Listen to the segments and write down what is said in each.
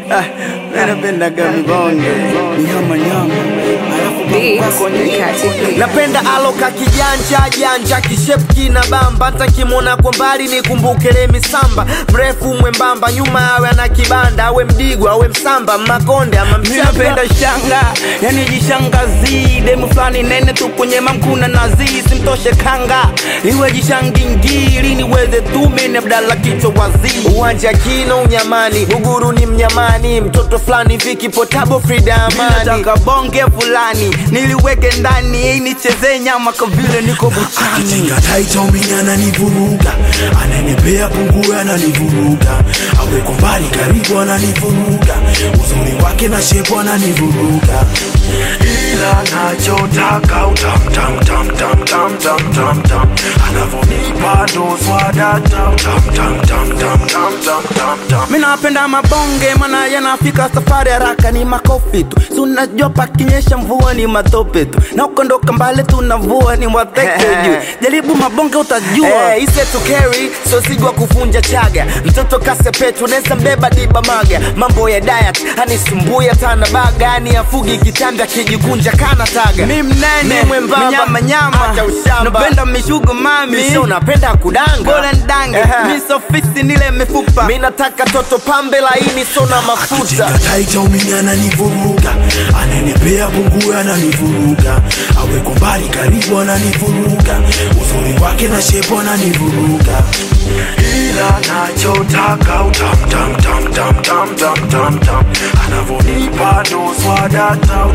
Ah, napendaga mibonge nyama nyama, alafu Beats, Mikati Beats. napenda aloka kijanja janja kishepki na bamba hata kimwona kwa mbali nikumbuke lemi samba mrefu mwembamba nyuma awe ana kibanda awe mdigwa awe msamba makonde ama Mi mchamba napenda shanga, yani jishangazi demu fulani nene tu kwenye mamkuna nazi simtoshe kanga iwe jishangingili niweze tume abdala kichwa wazii uwanja kino unyamani uguru ni mnyamani mtoto fulani viki potabo frida amani nataka bonge fulani niliweke ndani ei nichezee nyama kwa vile niko buchani akitinga taita uminya ananivuruga ananipea pungu ananivuruga aweko mbali karibu ananivuruga uzuri wake na shepu ananivuruga ila nachotaka utamtamtamtamtamtamtam anavonipa doswadata utamtamtamtamtamtamtam mi napenda mabonge mana yanafika safari haraka ni makofi tu si unajua pakinyesha mvua ni matope tu na ukondoka mbali tunavua ni wateke juu jaribu mabonge utajua Eh, ise to carry so sigwa kufunja chaga mtoto kasepetu nesa mbeba diba maga mambo ya diet anisumbuya tana baga ani afugi kitanda kijikunja kana taga mi mnene Mi mwembamba, minyama nyama acha ushamba. napenda mishugo mami Misho unapenda kudanga bora ndange Ehe. mi sofisi nile mifupa mi nataka toto pambe laini sona mafuta akitinga taita uminya ananivuruga ananipea pungu ananivuruga aweko mbali karibu ananivuruga uzuri wake na shepu ananivuruga ila nachotaka utamtamtamtamtamtamtam anavonipa doswadata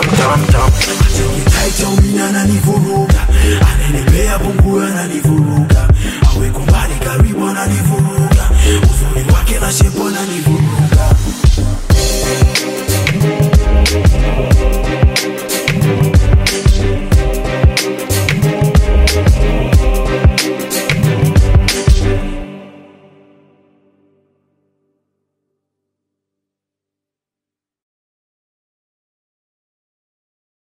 utamtamtamtamtamtamtam taita uminya ananivuruga ananipea pungu ananivuruga